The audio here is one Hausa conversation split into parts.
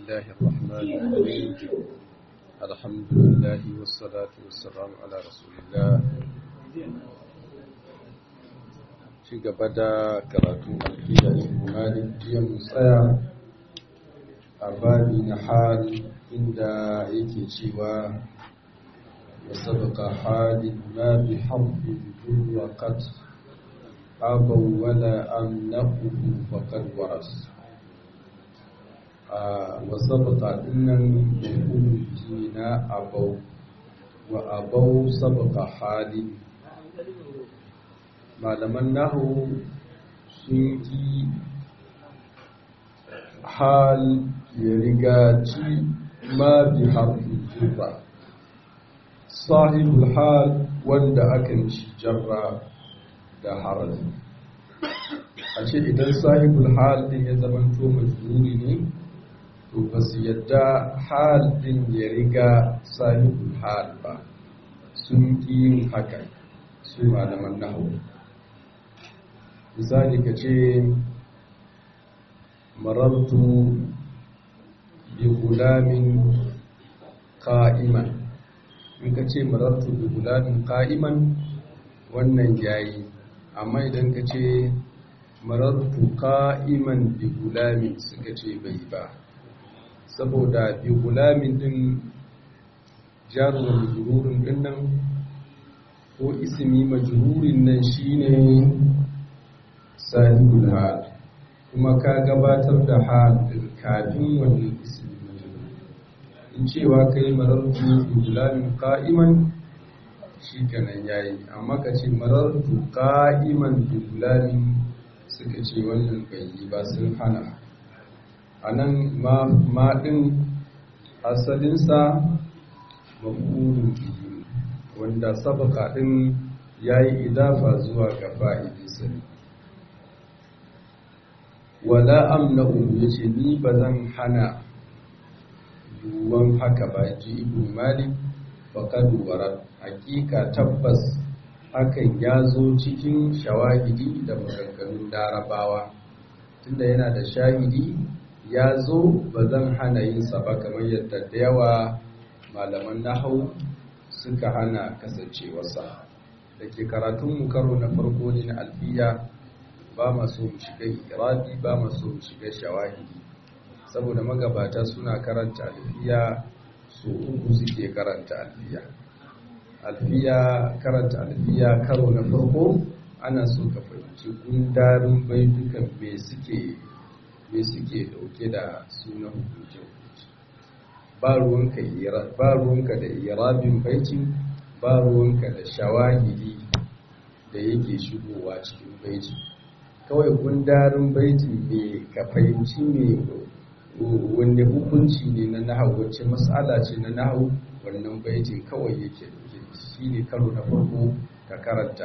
الله الرحمن الرحيم الحمد لله والصلاة والسلام على رسول الله ci gaba da karatun alfiya imanin jiya tsaya a babi na hal inda yake cewa ya sabaka halin ma bi harfi wa qad abaw wala amnahu faqad waras wa sabaka dinnan yaqulu jina abaw wa abaw sabaka halin malaman nahu sun ki hal ya riga ci ma bi harfi jirra sahibul hal wanda akan ci jarra da harafi a ce idan sahibul hal din ya zamanto majruri ne to ba su yadda hal din ya riga sahibul hal ba sun ki yin haka su malaman nahu misali ka ce marartu bi gulamin ka'iman in ka ce marartu bi gulamin ka'iman wannan yayi amma idan ka ce marartu ka'iman bi gulamin suka ce bai ba saboda bi gulamin din jarumin majururin din nan ko ismi majururin nan shine sahibul hal kuma ka gabatar da hal din kafin wannan ismi majrur in cewa kai marartu gulamin qa'iman shikenan yayi amma ka ce marartu qa'iman bi gulamin suka ce wannan bai yi ba sun hana anan ma ma din asalin sa maf'ulun bihi wanda sabaka din yayi idafa zuwa ga fa'idinsa ne wala amna'u yace ni bazan hana yuwan haka ba ji ibn malik faqad warat hakika tabbas hakan ya zo cikin shawahidi da maganganun larabawa tunda yana da shahidi ya zo bazan hana yin sa ba kamar yadda da yawa malaman nahau suka hana kasancewarsa da ke karatun mu karo na farko ne na alfiya ba masu mu shiga irabi ba masu mu shiga shawahidi saboda magabata suna karanta alfiya su uku suke karanta alfiya alfiya karanta alfiya karo na farko ana so ka fahimci gundarin baitukan me suke me suke dauke da sunan hukuncin ba ruwanka ba ruwanka da irabin baitin ba ruwanka da shawahidi da yake shigowa cikin baitin kawai gundarin baitin ne ka fahimci ne wanne hukunci ne na nahau wacce matsala ce na nahau wannan baitin kawai yake dauke shi ne karo na farko ka karanta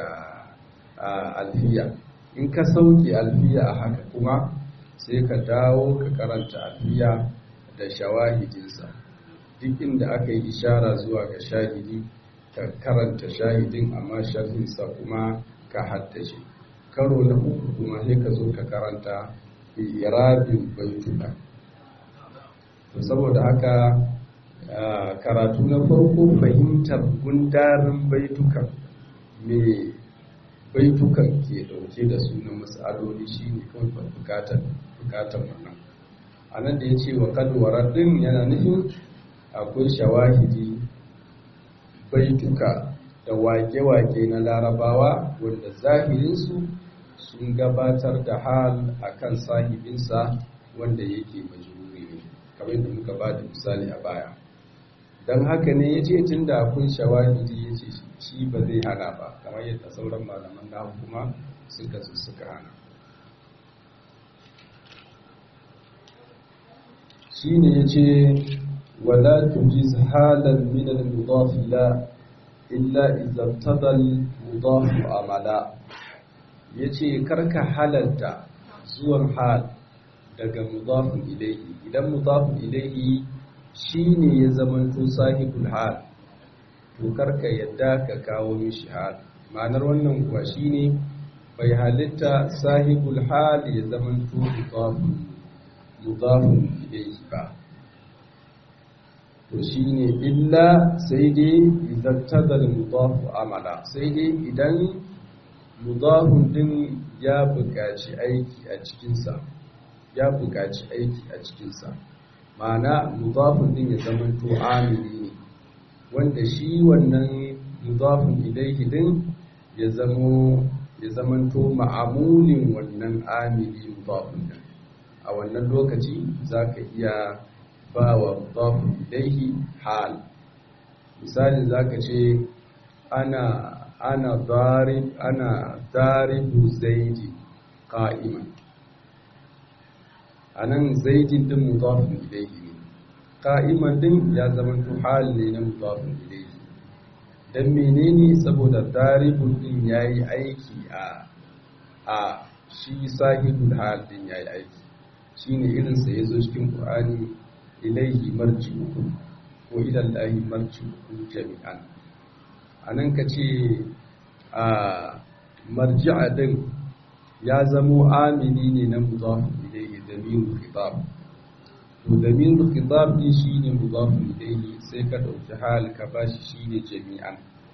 alfiya in ka sauke alfiya a haka kuma sai ka dawo ka karanta alfiya da shawahidinsa duk inda aka yi ishara zuwa ga shahidi ka karanta shahidin amma sharhinsa kuma ka haddace karo na uku kuma sai ka zo ka karanta irabin baituka to saboda haka karatu na farko fahimtar gundarin baitukan me baitukan ke dauke da sunan matsaloli shine kawai bukatar bukatar wannan a nan da ya ce wa kadwarar din yana nufin akwai shawahidi baituka da wake-wake na larabawa wanda zahirinsu sun gabatar da hal akan sahibinsa wanda yake majururi ne kamar yadda muka ba da misali a baya don haka ne ya ce tun da akwai shawahidi ya ce shi ba zai hana ba kamar yadda sauran malaman na kuma suka su suka hana shi ne ya ce wala tujiz halan min al-mudaf la illa idza tada al-mudaf amala yace karka halalta zuwan hal daga mudafin ilaihi idan mudafin ilaihi shine ya zamanto sahibul hal to karka yadda ka kawo mishi hal ma'anar wannan kuwa shine bai halitta sahibul hal ya zamanto mudafin mudafin ilayhi ba to shine illa sai dai idan tadal mudafu amala sai dai idan mudafun din ya buƙaci aiki a cikinsa ya buƙaci aiki a cikinsa ma'ana mudafun din ya zama to amili ne wanda shi wannan mudafun ilaihi din ya zamo ya zamanto ma'amulin wannan amili mudafun din a wannan lokaci zaka iya ba wa mudafun ilaihi hal misali zaka ce ana ana darib ana daribu zaidi qa'iman anan zaidin din mudafun ilaihi ne qa'iman din ya zamanto hal ne na mudafun ilaihi dan menene saboda daribun din yayi aiki a a shi sahibul hal din yayi aiki shine irin sa yazo cikin qur'ani ilaihi marji'ukum ko ila allahi marji'ukum jami'an anan kace a marji'a din ya zamo amini ne na mudaf ilaihi damirul khitab to damirul khitab din shine mudaf ilaihi sai ka dauki hal ka bashi shine jami'an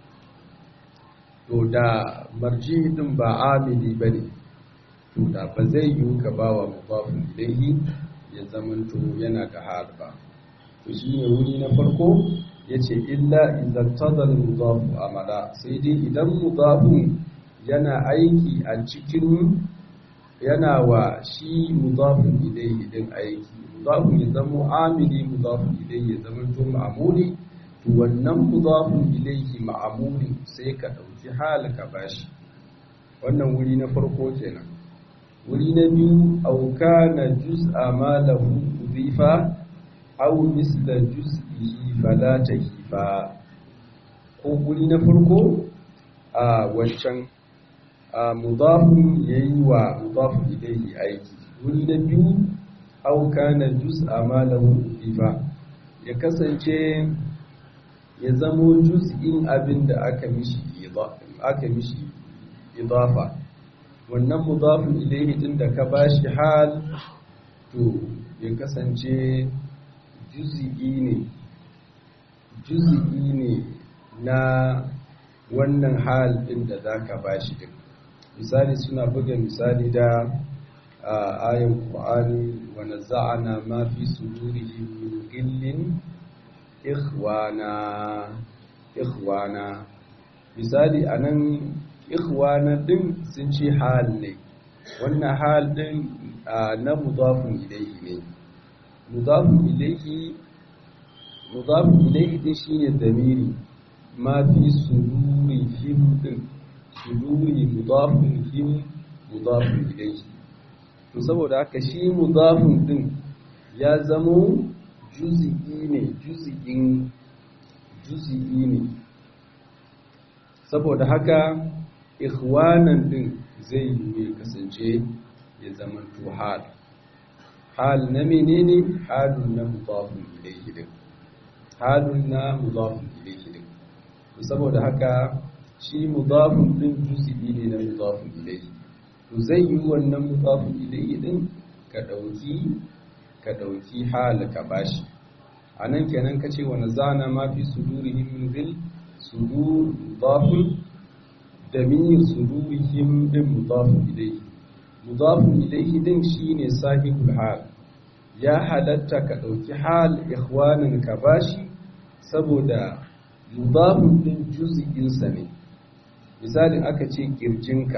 to da marji din ba amili bane to da ba zai yi ka bawa mudaf ilaihi ya zamanto yana da hal ba to shine wuri na farko yace illa idan tadal mudaf amala sai dai idan mudafun yana aiki a cikin yana wa shi mudafun ilaihi din aiki mudafun ya zama amili mudafun ilaihi ya zama to ma'amuli to wannan mudafun ilaihi ma'amuli sai ka dauki hal ka bashi wannan wuri na farko kenan wuri na biyu aw kana juz'a ma lahu udhifa aw misla juz'ihi fala tahifa ko wuri na farko a wancan mudafun yayi wa mudafun ilaihi aiki wuri na biyu aw kana juz'a ma lahu udhifa ya kasance ya zamo juz'in abin da aka mishi aka mishi idafa wannan mudafun ilaihi din da ka bashi hal to ya kasance juz'i ne juz'i ne na wannan hal din da zaka bashi din misali suna buga misali da ayan Qur'ani wa naza'ana ma fi sudurihim min ghillin ikhwana ikhwana misali anan ikhwana din sun ce hal ne wannan hal din na mudafun ilayhi ne mudafun ilayhi mudafun ilayhi din shine damiri ma fi sudurihim din suduri mudafun him mudafun ilayhi to saboda haka shi mudafun din ya zamo juz'i ne juz'in juz'i ne saboda haka ikhwanan din zai yi kasance ya zama to hal hal na menene halun na mudafun ilayhi din halun na mudafun ilayhi din saboda haka shi mudafun din juz'i ne na mudafun ilayhi to zai yi wannan mudafun ilayhi din ka dauki ka dauki hal ka bashi anan kenan kace wa nazana ma fi sudurihim min dhil sudur mudafun damir sudurihim din mudafun ilayhi mudafun ilayhi din shine sahibul hal ya halatta ka dauki hal ikhwanin ka bashi saboda mudafun din juz'in sa ne misalin aka ce kirjinka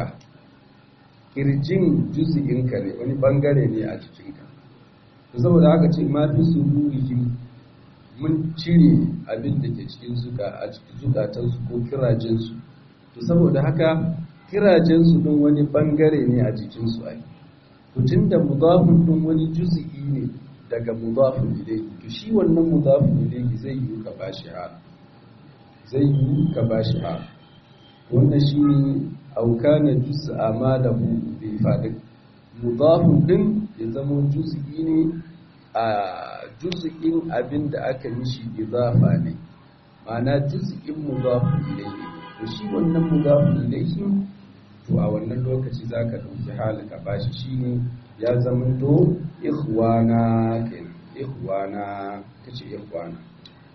kirjin juz'inka ne wani bangare ne a jikinka saboda aka ce ma fi sururihim mun cire abin da ke cikin zuka a cikin zukatansu ko kirajensu to saboda haka kirajensu din wani bangare ne a jikinsu ai to tunda mudafun din wani juz'i ne daga mudafun ilayhi to shi wannan mudafun ilayhi zai yi ka bashi ha zai yi ka bashi ha wannan shi ne aukana juz'a ma da bai faɗin mudafun din ya zama juz'i ne a juz'in abin da aka mishi idafa ne ma'ana juz'in mudafun ilayhi to shi wannan mudafun ilayhi to a wannan lokaci zaka dauki halika bashi shine ya zama to ikhwana kenan ikhwana kace ikhwana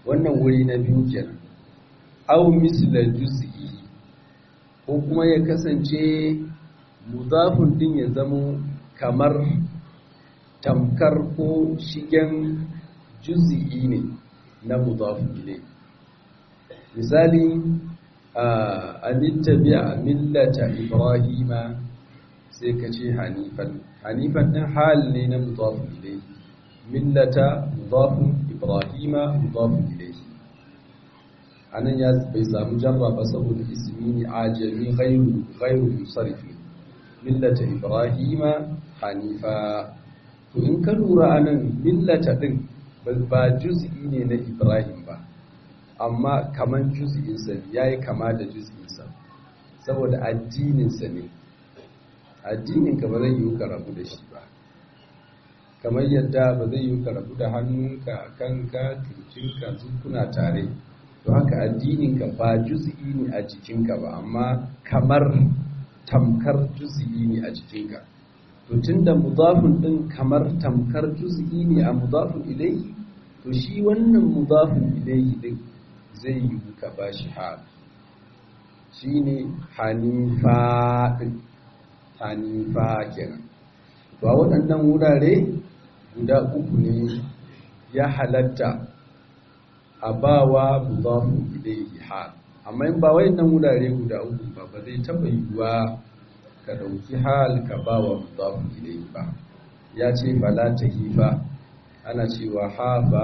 wannan wuri na biyu kenan aw misla juz'i ko kuma ya kasance mudafun din ya zamo kamar tamkar ko shigen juz'i ne na mudafun ilai misali anittabi'a millata ibrahima sai ka ce hanifan hanifan din hal ne na mudafun ilai millata mudafun ibrahima mudafun ilai anan ya bai samu jarra ba saboda ismi ne ajami ghairu ghairu musarrifi millata ibrahima hanifa to in ka lura anan millata din ba juz'i ne na ibrahim ba amma kaman juz'in sa yayi kama da juz'in sa saboda addinin sa ne addinin ka ba zai yi ka rabu da shi ba kamar yadda ba zai yi ka rabu da hannunka kanka kirjinka kuna tare to haka addininka ba juz'i ne a jikinka ba amma kamar tamkar juz'i ne a jikinka to tunda mudafin din kamar tamkar juz'i ne a mudafin ilayhi to shi wannan mudafin ilayhi din zai yi ka bashi hal shine hanifa din hanifa kenan to a waɗannan wurare guda uku ne ya halatta a bawa mudafu ilayhi hal amma in ba wayannan wurare guda uku ba ba zai taba yiwuwa ka dauki hal ka bawa mudafu ilayhi ba ya ce fala tahifa ana cewa hafa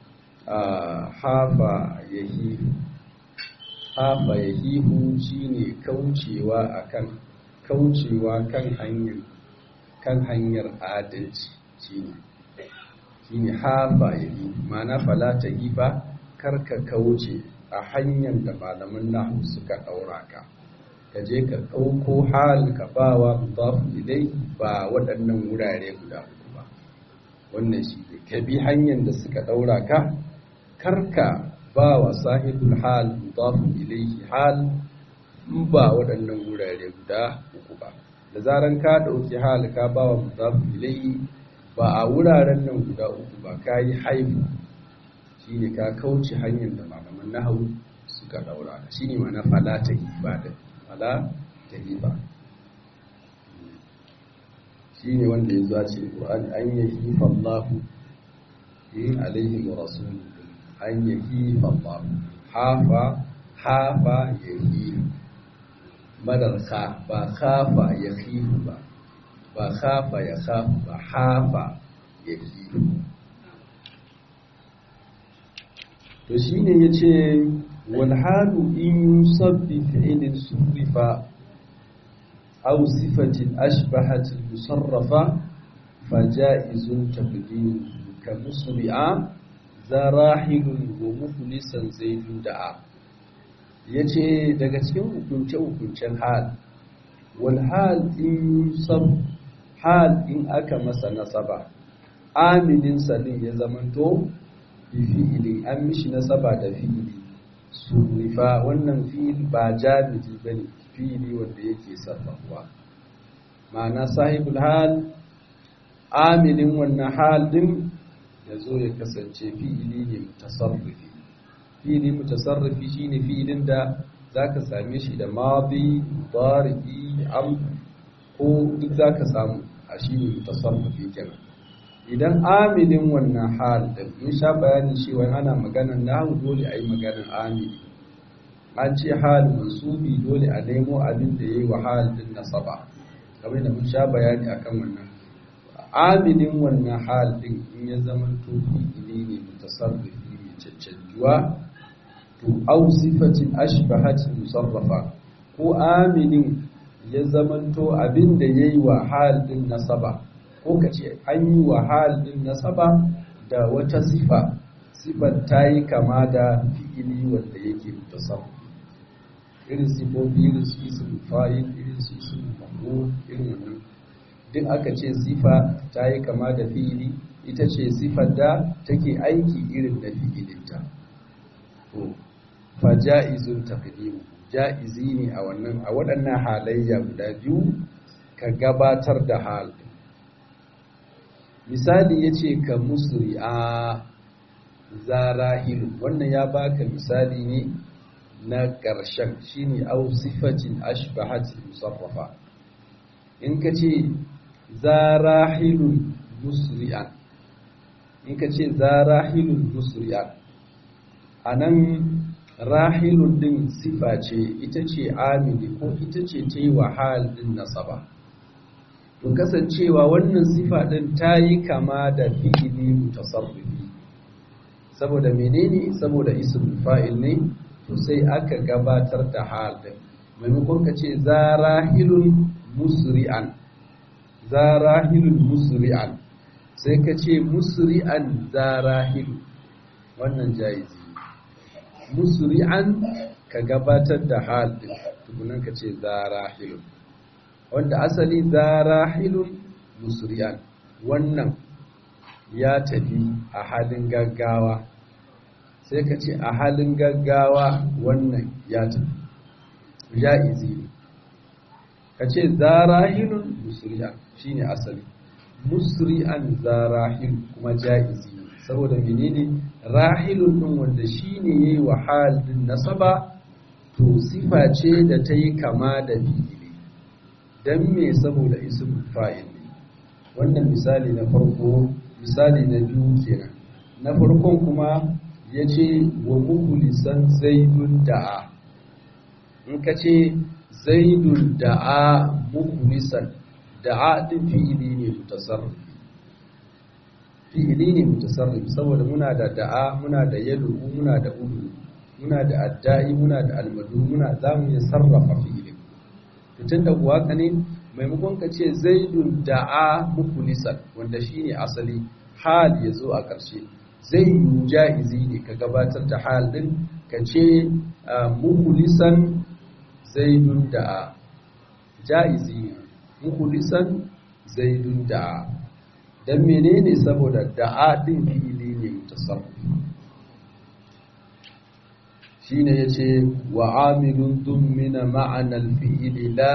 hafa yahifu hafa yahifu shine kaucewa akan kaucewa kan hanyar kan hanyar adalci shine shine hafa yahifu ma'ana fala tahifa karka kauce a hanyar da malaman nahu suka daura ka ka je ka ɗauko hal ka ba wa mudafu ilai ba waɗannan wurare guda uku ba wannan shi ne ka bi hanyar da suka daura ka karka ba wa sahibul hal mudafu ilaihi hal in ba waɗannan wurare guda uku ba da zaran ka ɗauki hal ka ba wa mudafu ilaihi ba a wuraren nan guda uku ba ka yi haifu shi ne ka kauce hanyar da malaman nahawu suka daura shi ne mana fala ta hiba da fala ta hiba shi ne wanda ya zuwa ce ƙur'ani an yi hifa Allahu in alaihi wa rasulu an yi hifa Allahu hafa hafa ya hifa madar ka ba hafa ya hifa ba ba hafa ya hafa ba hafa ya hifa to shi ne ya ce walhalu in yusabbi fi'ilin surrifa aw sifatin ashbahatin musarrafa faja'izun taqdim ka musri'a zarahilun wa muflisan zaidun da'a yace daga cikin hukunce hukuncen hal wal hal in yusab hal in aka masa nasaba aminin salin ya zamanto fi'ili an mishi nasaba da fi'ili surifa wannan fi'il ba jami'i bane fi'ili wanda yake sarrafuwa ma'ana sahibul hal amilin wannan hal din ya zo ya kasance fi'ili ne mutasarrifi fi'ili mutasarrifi shine fi'ilin da zaka same shi da madi mudari am ko duk zaka samu a shine mutasarrifi kenan idan amilin wannan hal da mun sha bayanin cewa ana maganar nahu dole a yi maganar amili an ce hal mansubi dole a nemo abin da ya yi wa hal din nasaba kamar da mun sha bayani akan wannan amilin wannan hal din in ya zama to fi'ili ne mutasarrifi mai caccanjuwa to au sifatin ashbahatin musarrafa ko amilin ya zama to abin da yayi wa hal din nasaba ko ka ce an yi wa halin nasaba da wata sifa sifar ta yi kama da fi'ili wanda yake mutasarrif irin sifofi irin su isin fa'il irin su isin maf'ul irin wannan duk aka ce sifa ta yi kama da fi'ili ita ce sifar da take aiki irin da fi'ilinta to fa ja'izun taqdim ja'izi ne a wannan a waɗannan halayya guda biyu ka gabatar da hal misali ya ce ka musri'a zarahilun wannan ya baka misali ne na ƙarshen shine au sifatin ashbahatil musarrafa in ka ce zarahilun musri'an in ka ce zarahilun musri'an a nan rahilun din sifa ce ita ce amini ko ita ce ta yi wahal din nasaba to kasancewa wannan sifa din ta yi kama da fi'ili mutasarrifi saboda menene saboda ismul fa'il ne to sai aka gabatar da hal din maimakon ka ce zarahilun musri'an zarahilun musri'an sai ka ce musri'an zarahilu wannan jaizi musri'an ka gabatar da hal din tukunan ka ce zarahilun wanda asali zarahilun musri'an wannan ya tafi a halin gaggawa sai ka ce a halin gaggawa wannan ya tafi ya izi ne ka ce zarahilun musri'an shine asali musri'an zarahil kuma ja'izi saboda menene rahilun din wanda shine yayi wahal din nasaba to sifa ce da ta yi kama da fi'ili dan me saboda ismul fa'il ne wannan misali na farko misali na biyu kenan na farkon kuma yace wa mukhlisan zaidun da'a in ka ce zaidun da'a mukhlisan da'a din fi'ili ne mutasarrif fi'ili ne mutasarrif saboda muna da da'a muna da yadu muna da udu muna da adda'i muna da almadu muna za mu iya sarrafa fi'ilin tun da kuwa ka ne maimakon ka ce zaidun da'a mukulisan wanda shine asali hal ya zo a ƙarshe zai yi ja'izi ne ka gabatar da hal din ka ce mukulisan zaidun da'a ja'izi ne mukulisan zaidun da'a dan menene saboda da'a din fi'ili ne mutasarrif shine yace wa amilun dummina ma'ana al-fi'li la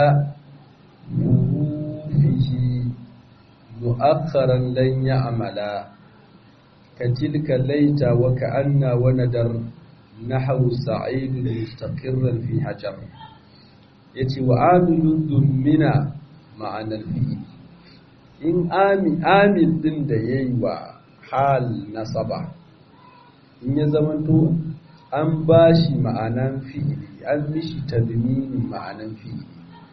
fihi mu'akharan lan ya'mala katilka laita wa ka'anna wa nadar nahwu sa'id mustaqirran fi hajar yace wa amilun dummina ma'ana al-fi'li in amil din da ya yi wa hal nasaba in ya zamanto an ba shi ma'anan fi'ili an mishi tadminin ma'anan fi'ili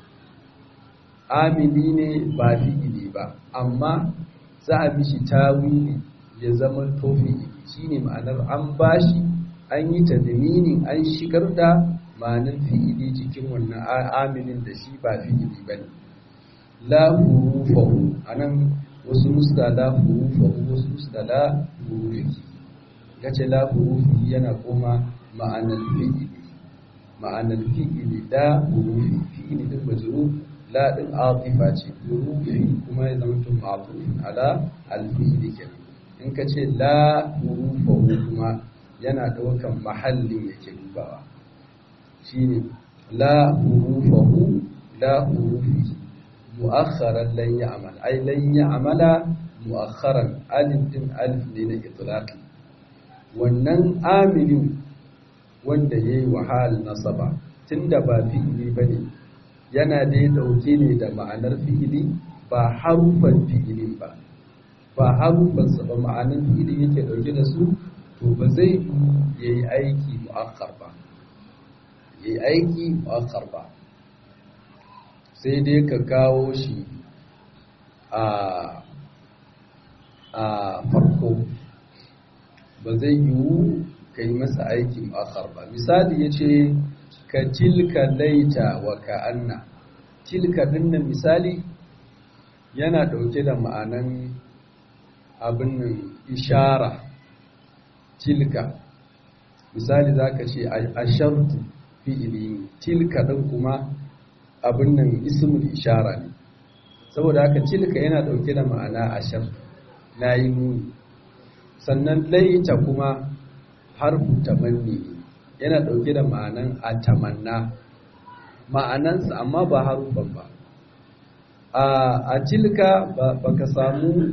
amili ne ba fi'ili ba amma za a mishi tawili ya zamanto fi'ili shine ma'anar an ba shi an yi tadminin an shigar da ma'anan fi'ili cikin wannan amilin da shi ba fi'ili bane la hurufahu anan wasu nuska la hurufahu wasu nuska la hurufi gace la hurufi yana kuma ma'anar fi'ili ma'anar fi'ili la hurufi fi'ili din majrur la din atifa ce hurufi kuma ya zama tun ma'tufin ala al-fi'ili kenan in ka ce la hurufahu kuma yana daukan mahallin yake dubawa shine la hurufahu la hurufi mu'akharan lan ya'mal ai lan ya'mala mu'akharan alif din alif ne na itlaqi wannan amilin wanda yayi wahal nasaba tunda ba fi'ili bane yana dai dauke ne da ma'anar fi'ili ba harufan fi'ilin ba ba harufan sa ba ma'anar fi'ili yake dauke da su to ba zai yayi aiki mu'akhar ba yayi aiki mu'akhar ba sai dai ka kawo shi a farko ba zai yiwu ka yi masa aikin akhar ba misali ya ce ka tilka laita wa ka'anna tilka dinnan misali yana ɗauke da ma'anan abin nan ishara tilka misali za ka ce a shartu fi'ili tilka ɗin kuma abin nan ismul ishara ne saboda haka tilka yana dauke da ma'ana ashar na yi nuni sannan laita kuma harfu tamanni yana dauke da ma'anan atamanna ma'anansa amma ba harufan ba a tilka ba ka samu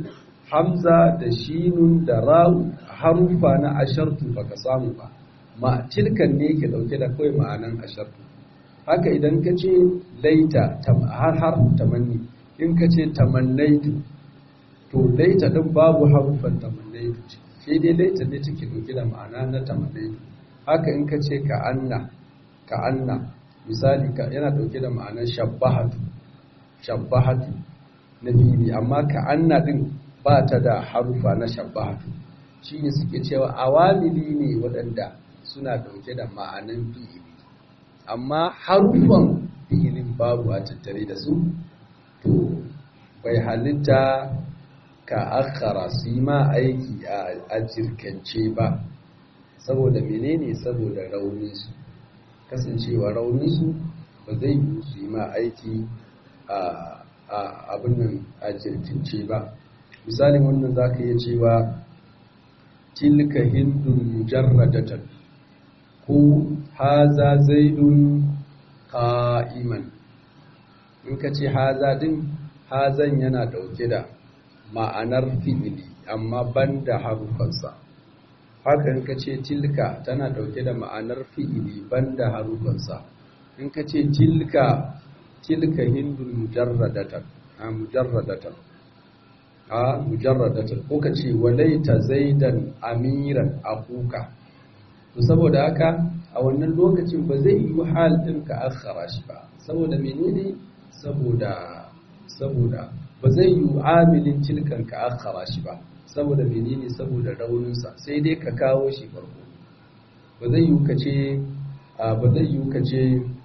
hamza da shinun da ra'u harufa na ashartu baka samu ba ma tilkan ne yake dauke da kawai ma'anan ashartu haka idan ka ce laita har har tamanni in ka ce tamannaitu to laita din babu harufan tamannaitu sai dai laita ne take dauke da ma'ana na tamannaitu haka in ka ce ka anna ka anna misali ka yana dauke da ma'anar shabbahatu shabbahatu na fili amma ka anna din ba ta da harufa na shabbahatu shi ne suke cewa awamili ne waɗanda suna dauke da ma'anan fi'ili amma harufan fi'ilin babu a tattare da su to bai halitta ka akhara su yi ma aiki a jirkance ba saboda menene saboda rauninsu kasancewa rauninsu ba zai yi su yi ma aiki a abin nan a jirkince ba misalin wannan za ka iya cewa tilka hindun mujarradatan ko haza zaidun qa'iman in ka ce haza din hazan yana dauke da ma'anar fi'ili amma banda harufansa haka in ka ce tilka tana dauke da ma'anar fi'ili banda harufansa in ka ce tilka tilka hindun mujarradatan a mujarradatan a mujarradatan ko ka ce walaita zaidan amiran akuka to saboda haka a wannan lokacin ba zai yi hal din ka akhara shi ba saboda menene saboda saboda ba zai yi amilin tilkan ka akhara shi ba saboda menene saboda rauninsa sai dai ka kawo shi farko ba zai yi ka ce ba zai yi ka ce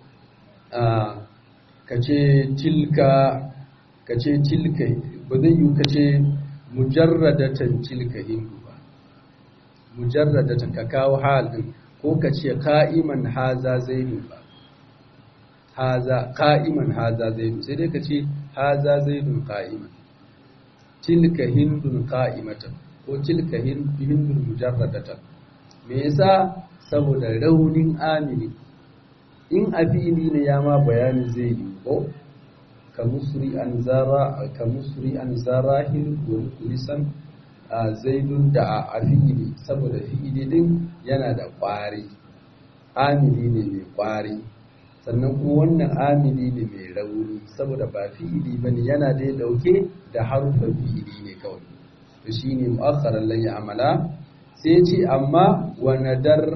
ka ce tilka ka ce tilka ba zai yi ka ce mujarradatan tilka hindu ba mujarradatan ka kawo halin ko ka ce ka'iman haza zainu ba haza ka'iman haza zainu sai dai ka ce haza zainun ka'iman tilka hindun ka'imatan ko tilka hindun mujarradatan me yasa saboda raunin amini in afili ne ya ma bayani zai yi ko ka musri an zara ka musri an zarahil wa mukhlisan zaidun da a fi'ili saboda fi'ili din yana da ƙwari amili ne mai ƙwari sannan kuma wannan amili ne mai rauni saboda ba fi'ili bane yana dai dauke da harufan fi'ili ne kawai to shine mu'akhkharan lan ya'mala sai ce amma wa nadar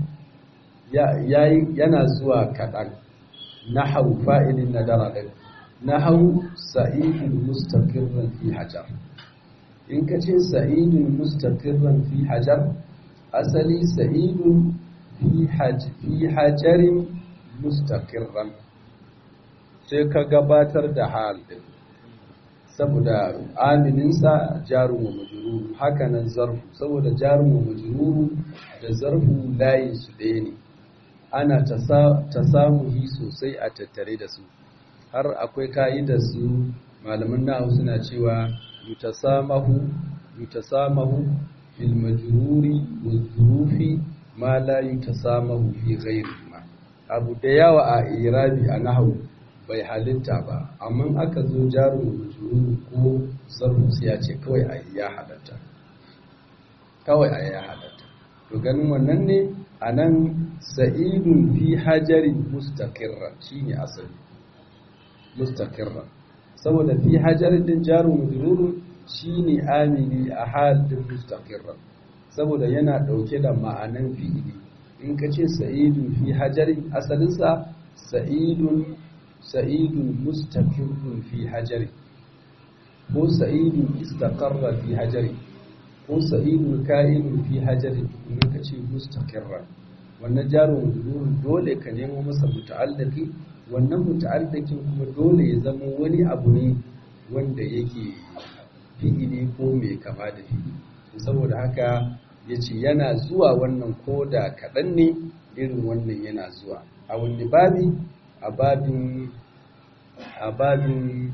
yana zuwa kaɗan nahau fa'ilin nadara din nahau sa'idun mustaqirran fi hajar in ka ce sa'idun mustaqirran fi hajar asali sa'idun fi hajarin mustaqirran sai ka gabatar da hal din saboda amininsa jarum wa majrur haka nan zarfu saboda jarum wa majrur da zarfu layin su ɗaya ne ana tasamuhi sosai a tattare da su har akwai ka'idar su malaman nahu suna cewa yutasamahu yutasamahu fil majruri wa dhurufi ma la yutasamahu fi ghairihi abu da yawa a irabi a nahawu bai halitta ba amma aka zo jarin majrur ko sarfu sai ya ce kawai a ya halatta kawai a ya halatta to ganin wannan ne a nan sa'idun fi hajarin mustaqirra shine asali mustaqirra saboda fi hajarin din jarin majrur shine amili a halin mustaqirra saboda yana dauke da ma'anan fi'ili in ka ce sa'idun fi hajarin asalinsa sa'idun sa'idun mustaqirrun fi hajari ko sa'idun istaqarra fi hajari ko sa'idun ka'inun fi hajari in ka ce mustaqirra wannan jarin wujurin dole ka nemo masa muta'allaqi wannan muta'allaqin kuma dole ya zama wani abu ne wanda yake fi'ili ko mai kama da fi'ili saboda haka ya ce yana zuwa wannan ko da kaɗan ne irin wannan yana zuwa a wani babi a babin a babin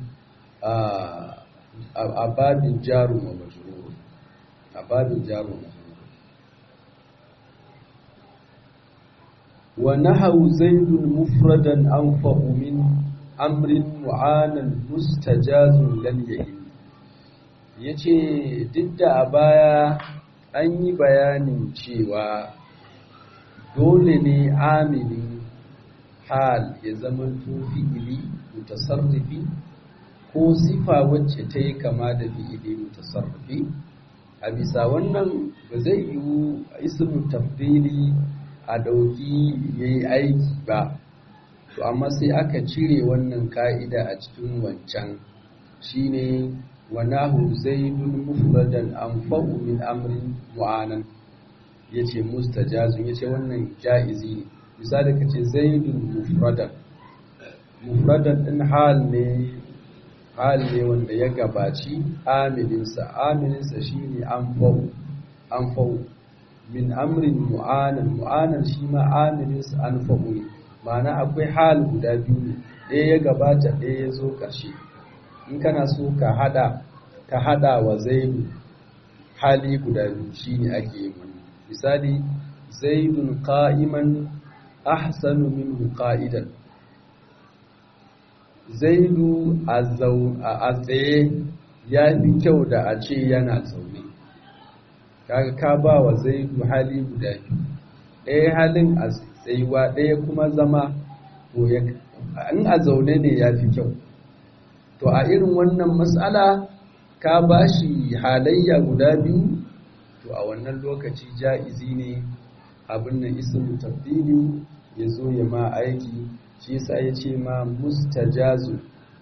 a babin jarun wa majrur a babin jarun wa majrur wa nahawu zaidun mufradan anfa'u min amrin mu'anan mustajazun lam yahim ya ce duk da a baya an yi bayanin cewa dole ne aminin hal ya zama fi'ili mutasarrifi ko sifa wacce ta yi kama da fi'ili mutasarrifi a bisa wannan ba zai yiwu ismu tafdili a dauki yayi aiki ba to amma sai aka cire wannan ka'ida a cikin wancan shine wanahu zaidun mufradan anfa'u min amrin mu'anan yace mustajazun yace wannan jaizi ne misali kace zaidun mufradan mufradan din hal ne hal ne wanda ya gabaci amilinsa amilinsa shine anfa'u anfa'u min amrin mu'anan mu'anan shi ma amilinsa anfa'u ne ma'ana akwai hal guda biyu ne ɗaya ya gabata ɗaya ya zo ƙarshe in kana so ka hada ka hada wa zaidu hali guda biyu shine ake yi wannan misali zaidun qa'iman ahsanu minhu qa'idan zaidu a tsaye ya fi kyau da a ce yana zaune kaga ka ba wa zaidu hali guda biyu ɗaya halin a tsayuwa ɗaya kuma zama in a zaune ne ya fi kyau to a irin wannan matsala ka ba shi halayya guda biyu to a wannan lokaci ja'izi ne abin nan ismu tafdili ya zo ya ma aiki shi yasa ya ce ma mustajazu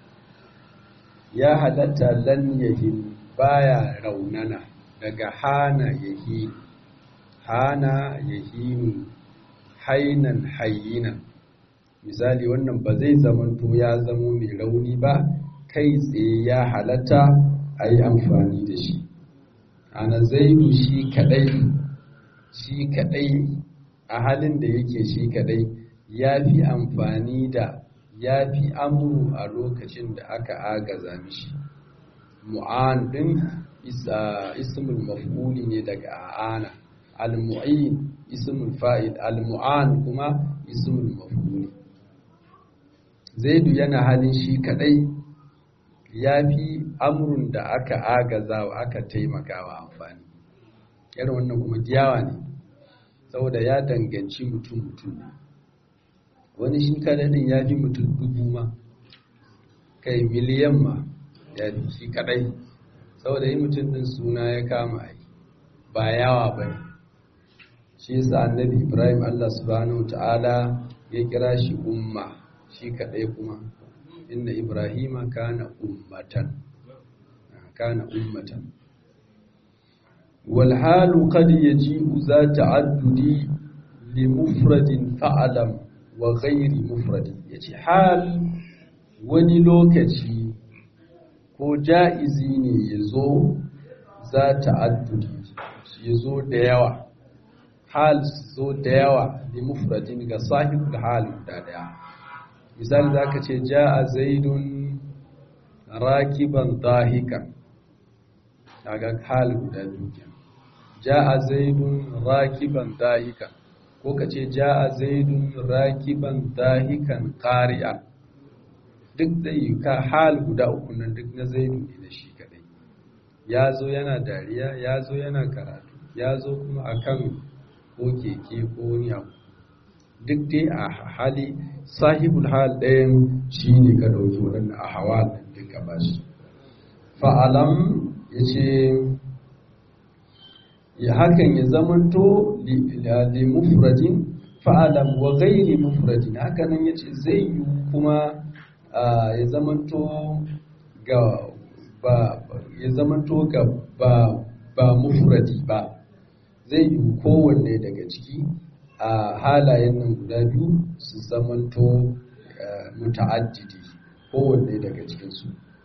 ya halatta lan yahin baya raunana daga hana yahin hana yahinu hainan hayyinan misali wannan ba zai zamanto ya zamo mai rauni ba kai tsaye ya halatta a yi amfani da shi ana zaidu shi kadai shi kadai a halin da yake shi kadai ya fi amfani da ya fi amuru a lokacin da aka agaza mishi mu'an din ismul maf'uli ne daga a'ana al-mu'in ismul fa'il al-mu'an kuma ismul maf'uli zaidu yana halin shi kadai ya fi amurin da aka agaza wa aka taimakawa amfani irin wannan kuma giyawa ne saboda ya danganci mutum mutum ne wani shi kadadin ya fi mutum dubu ma kai miliyan ma ya fi shi kadai saboda yi mutum din suna ya kama yi ba yawa ba ne shi yasa annabi ibrahim allah subhanahu ta'ala ya kira shi umma shi kadai kuma inna ibrahima kana ummatan kana ummatan wal halu qad yaji'u za ta'addudi li mufradin fa'alam wa ghairi mufradi yace hal wani lokaci ko ja'izi ne yazo za ta'addudi yazo da yawa hal zo da yawa li mufradin ga sahibul hal da daya misali za ka ce ja a zaidun rakiban dahikan daga hal guda dukiya ja a zaidun rakiban dahikan ko ka ce ja a zaidun rakiban dahikan ƙari'a duk da yi ka hal guda uku nan duk na zaidun ne da shi kadai ya zo yana dariya ya zo yana karatu ya zo kuma akan ko keke ko wani abu duk dai a hali sahibul hal ɗayan shi ne ka ɗauki waɗanda a hawa da duka ba shi fa'alam ya ce ya hakan ya zamanto li mufradin fa'alam wa gairi mufradin hakanan ya ce zai yi kuma ya zamanto ga ba ya zamanto ga ba ba mufradi ba zai yi kowanne daga ciki a halayen nan guda biyu su zamanto muta'addidi kowanne daga cikinsu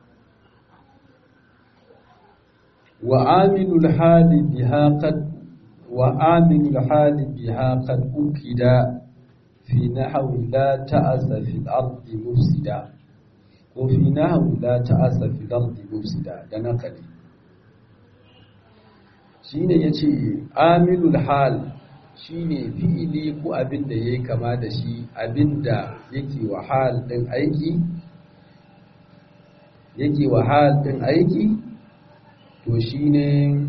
wa aminul hali biha qad wa aminul hali biha qad ukida fi nahwi la ta'asa fi al-ardi mufsida ko fi nahwi la ta'asa fi al-ardi mufsida da nakali shine yace aminul hal shi ne fi'ili ko abin da ya yi kama da shi abin da yake wahal ɗin aiki yake wahal ɗin aiki to shine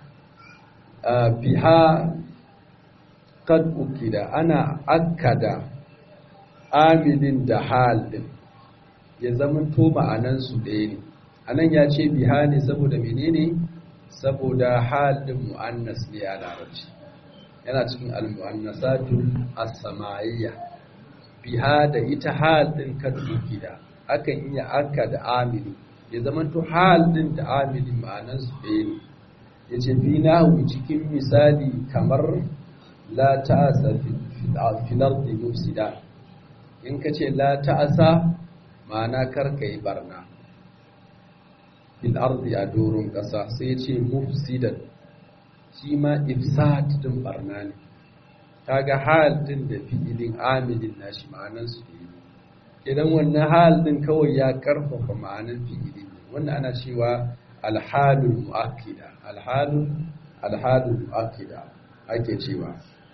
biha kad ukida ana akkada amilin da hal din ya zamanto ma'anansu ɗaya ne anan ya ce biha ne saboda menene saboda hal din mu'annas ne a larabci yana cikin al-mu'annasatul as-samayiyya biha da ita hal din kad ukida akan iya akkada amili ya zamanto hal din da amilin ma'anansu ɗaya ne yace fi nahu cikin misali kamar la ta'asa fil ardi mufsida in kace la ta'asa ma'ana karka yi barna fil ardi a doron kasa sai yace mufsidan shi ma ifsad din barna ne kaga hal din da fi'ilin amilin nashi ma'anan su ne idan wannan hal din kawai ya karfafa ma'anan fi'ilin wannan ana cewa alhalul mu'akkida alhalul alhalul mu'akkida ake cewa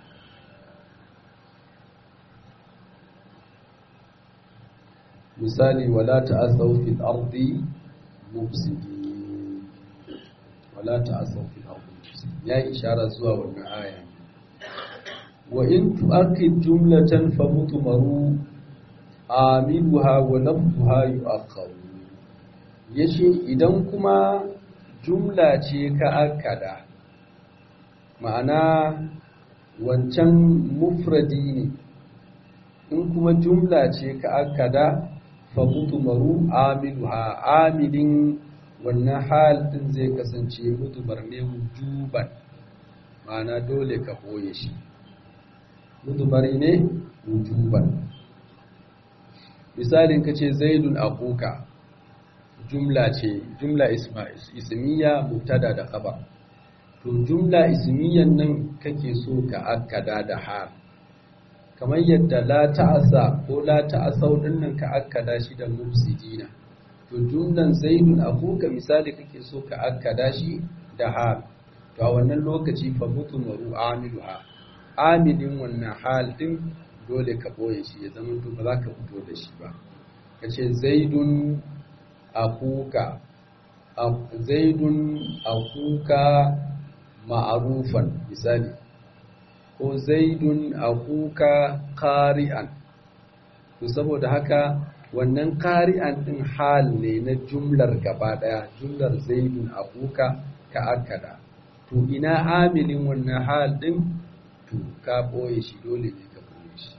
misali wala ta'asaw fil ardi mufsidin wala ta'asaw fil ardi mufsidin ya ishara zuwa wannan aya wa in tu'akkid jumlatan fa mutmaru amiluha wa lafzuha yu'akhkharu yace idan kuma jumla ce ka akkada ma'ana wancan mufradi ne in kuma jumla ce ka akkada fa mutmaru amiluha amilin wannan hal din zai kasance mutumar ne wujuban ma'ana dole ka boye shi mutumari ne wujuban misalin ka ce zaidun akuka jumla ce jumla ismiya mubtada da khabar to jumla ismiyan nan kake so ka akkada da hal kamar yadda la ta'asa ko la ta'asau dinnan ka akkada shi da mufsidina to jumlan zaidun akuka misali kake so ka akkada shi da hal to a wannan lokaci fa mutmaru amiluha amilin wannan hal din dole ka boye shi ya zama to ba za ka fito da shi ba kace zaidun akuka zaidun akuka ma'arufan misali ko zaidun akuka qari'an to saboda haka wannan qari'an din hal ne na jumlar gaba daya jumlar zaidun akuka ka akada to ina amilin wannan hal din to ka boye shi dole ne ka boye shi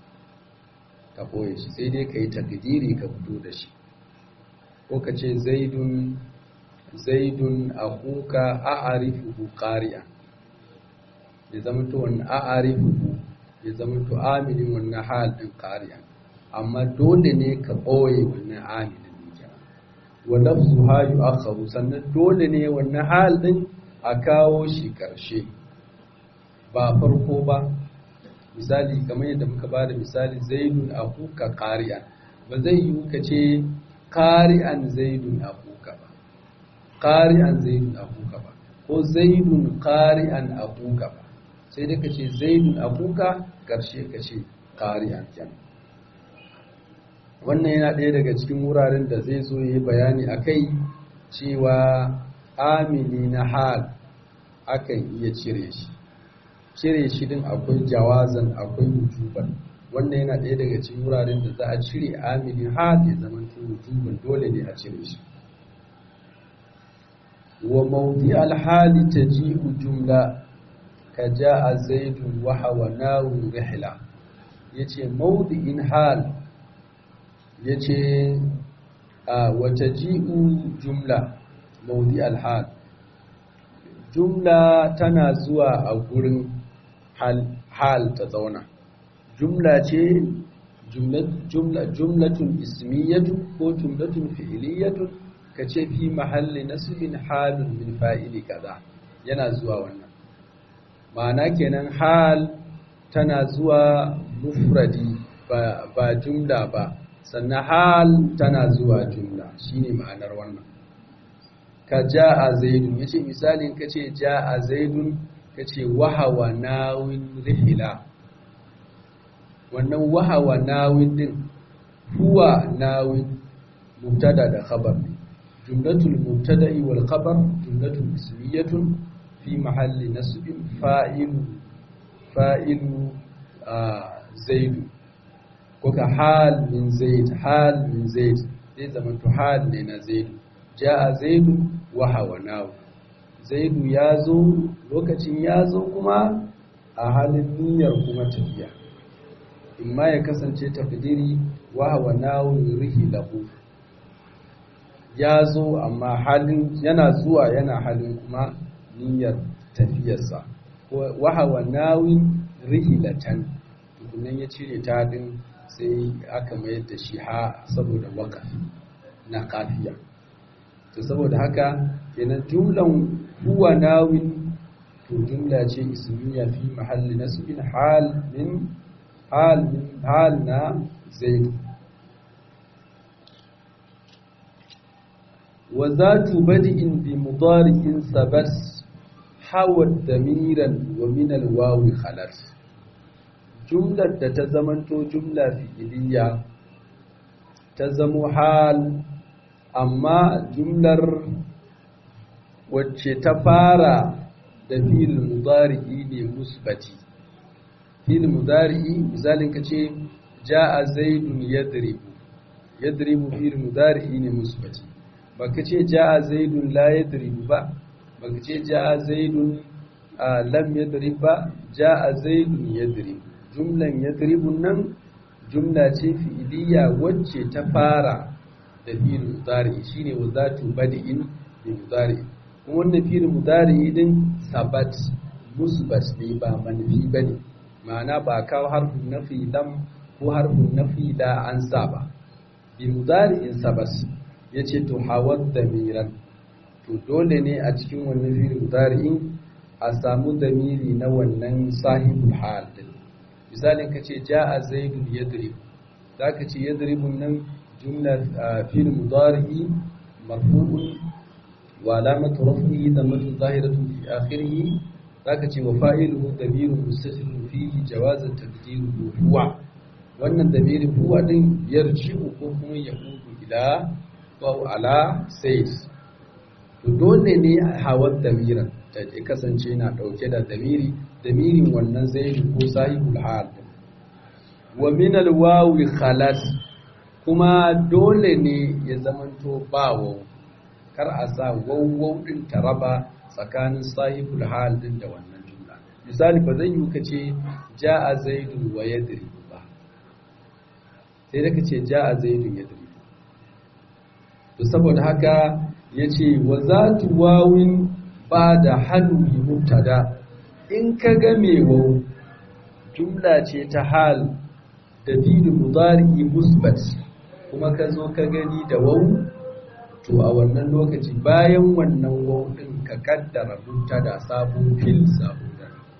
ka boye shi sai dai kai takdiri ka fito da shi ko ka ce zaidun zaidun akuka a'arifuhu qari'an ya zama to wannan a'arifuhu ya zama to amilin wannan hal din qari'an amma dole ne ka boye wannan amilin din kenan wa lafzuha yu'akhkharu sannan dole ne wannan hal din a kawo shi karshe ba farko ba misali kamar yadda muka bada misali zaidun akuka qari'an ba zai yi ka ce qari'an zaidun akuka ba qari'an zaidun akuka ba ko zaidun qari'an akuka ba sai dai ka ce zaidun akuka karshe ka ce qari'an kenan wannan yana ɗaya daga cikin wuraren da zai zo yi bayani akai cewa amili na hal akan iya cire shi cire shi din akwai jawazan akwai wujuban wannan yana ɗaya daga cikin wuraren da za a cire amili hal ya zama wujuban dole ne a cire shi wa mawdi alhali taji'u jumla ka ja'a zaidun wa hawanahu rihla yace mawdi'in hal yace wa taji'u jumla mawdi alhal jumla tana zuwa a gurin hal, hal ta zauna jumla ce jumlatun ismiyatu ko jumlatun fi'iliyatun ka ce fi mahalli nasibin halun min fa'ili kaza yana zuwa wannan ma'ana kenan hal tana zuwa mufradi ba, ba jumla ba sannan hal tana zuwa jumla shine ma'anar wannan ka ja'a zaidun yace misalin kace ja'a zaidun kace wahawa nawin rihila wannan wahawa nawin din huwa nawin mubtada da khabar ne jumlatul mubtada'i wal khabar jumlatun ismiyatun fi mahalli nasbin fa'ilu fa'ilu zaidu ko ka hal min zaid hal min zaid zai zama to hal ne na zaidu ja'a zaidu wa hawanahu zaidu ya zo lokacin ya zo kuma a halin niyyar kuma tafiya imma ya kasance tafdiri wa hawanahu rihi lahu ya zo amma halin yana zuwa yana halin kuma niyyar tafiyarsa wa hawanahu rihilatan tukunan ya cire ta din sai aka mayar da shi ha saboda wakafi na kafiya to saboda haka kenan jumlan huwa nawin to jumla ce ismiya fi mahalli nasbin hal min hal min hal na zaid wa zatu bad'in bi mudari'in sabat hawat damiran wa min al-wawi khalat jumlar da ta zamanto jumla fi'iliya ta zamo hal amma jumlar wacce ta fara da fil mudari'i ne musbati fil mudari'i misalin ka ce ja'a zaidun yadribu yadribu fil mudari'i ne musbati baka ce ja'a zaidun la yadribu ba baka ce ja'a zaidun lam yadrib ba ja'a zaidun yadribu jumlan yadribun nan jumla ce fi'iliya wacce ta fara da fi'il mudari shine wazatu badi'in bi mudari kuma wannan fi'il mudari din sabat musbat ne ba manfi bane ma'ana ba kawo harfin nafi lam ko harfin nafi da an sa ba bi mudari'in sabat yace to hawad damiran to dole ne a cikin wannan fi'il mudari'in a samu damiri na wannan sahibul hal din misalin ka ce ja'a zaidun yadrib zaka ce yadribun nan jumla fil mudari marfu'un wa alamatu raf'ihi dammatun zahiratun fi akhirih zaka ce wa fa'iluhu damirun mustatirun fihi jawazan taqdiruhu huwa wannan damirin huwa din yarji'u ko kuma yahudu ila wa ala says to dole ne hawar damiran ta kasance na dauke da damiri damirin wannan zaidu ko sahibul hal wa min alwawi khalas kuma dole ne ya zamanto ba waw kar a sa waw din taraba tsakanin sahibul hal din da wannan jumla misali ba zai yi kace jaa zaidun wa yadri ba sai da kace jaa zaidun yadri to saboda haka yace wa zatu wawin ba da hannu mubtada in ka ga mewau jumla ce ta hal da fi'il mudari musbat kuma ka zo ka gani da wau to a wannan lokaci bayan wannan wau din ka kaddara mubtada sabon fil sabon